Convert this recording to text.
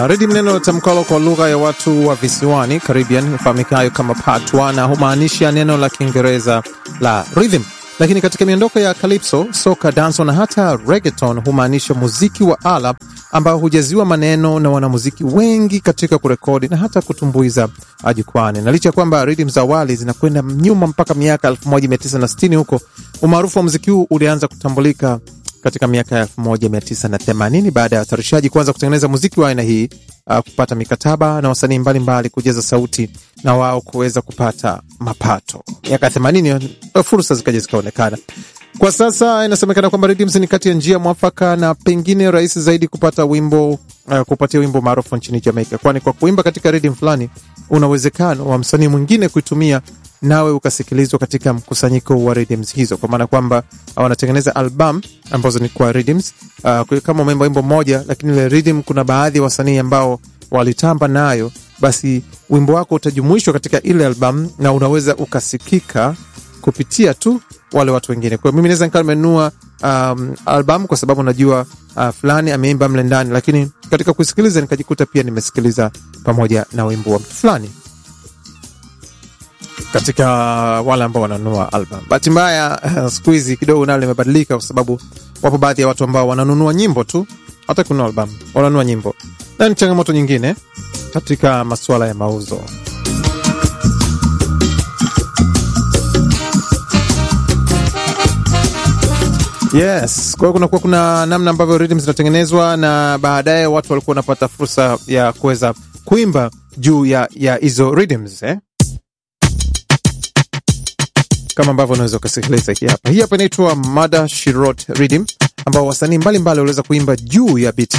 Rhythm neno tamkalo kwa lugha ya watu wa visiwani Caribbean ifahamikayo kama patwa na humaanisha neno la Kiingereza la rhythm, lakini katika miondoko ya calypso, soca, danso na hata reggaeton humaanisha muziki wa ala ambao hujaziwa maneno na wanamuziki wengi katika kurekodi na hata kutumbuiza jukwani. Na licha ya kwamba rhythm za awali zinakwenda nyuma mpaka miaka 1960 huko, umaarufu wa muziki huu ulianza kutambulika katika miaka ya 1980 baada ya watayarishaji kuanza kutengeneza muziki wa aina hii uh, kupata mikataba na wasanii mbalimbali kujaza sauti na wao kuweza kupata mapato. Miaka ya 80 fursa zikaja zikaonekana. Kwa sasa inasemekana kwamba rhythms ni kati ya njia mwafaka na pengine rahisi zaidi kupata wimbo uh, kupatia wimbo maarufu nchini Jamaica, kwani kwa kuimba katika rhythm fulani una uwezekano wa msanii mwingine kuitumia nawe ukasikilizwa katika mkusanyiko wa rhythms hizo, kwa maana kwamba wanatengeneza album ambazo ni kwa rhythms uh, kama umeimba wimbo mmoja, lakini ile rhythm kuna baadhi ya wasanii ambao walitamba nayo, basi wimbo wako utajumuishwa katika ile album na unaweza ukasikika kupitia tu wale watu wengine. Kwa hiyo mimi naweza nikawa nimenunua um, album kwa sababu najua uh, fulani ameimba mle ndani, lakini katika kusikiliza nikajikuta pia nimesikiliza pamoja na wimbo wa mtu fulani katika wale ambao wananunua album. Bahati mbaya uh, siku hizi kidogo nalo limebadilika, kwa sababu wapo baadhi ya watu ambao wananunua nyimbo tu, hata kununua album, wananunua nyimbo, na ni changamoto nyingine katika masuala ya mauzo. Yes, kwa hiyo kunakuwa kuna namna ambavyo rhythm zinatengenezwa na baadaye watu walikuwa wanapata fursa ya kuweza kuimba juu ya ya hizo rhythms eh? kama ambavyo unaweza ukasikiliza hii hapa. Hii hapa inaitwa Mada Shirot Rhythm, ambao wasanii mbalimbali waliweza kuimba juu ya biti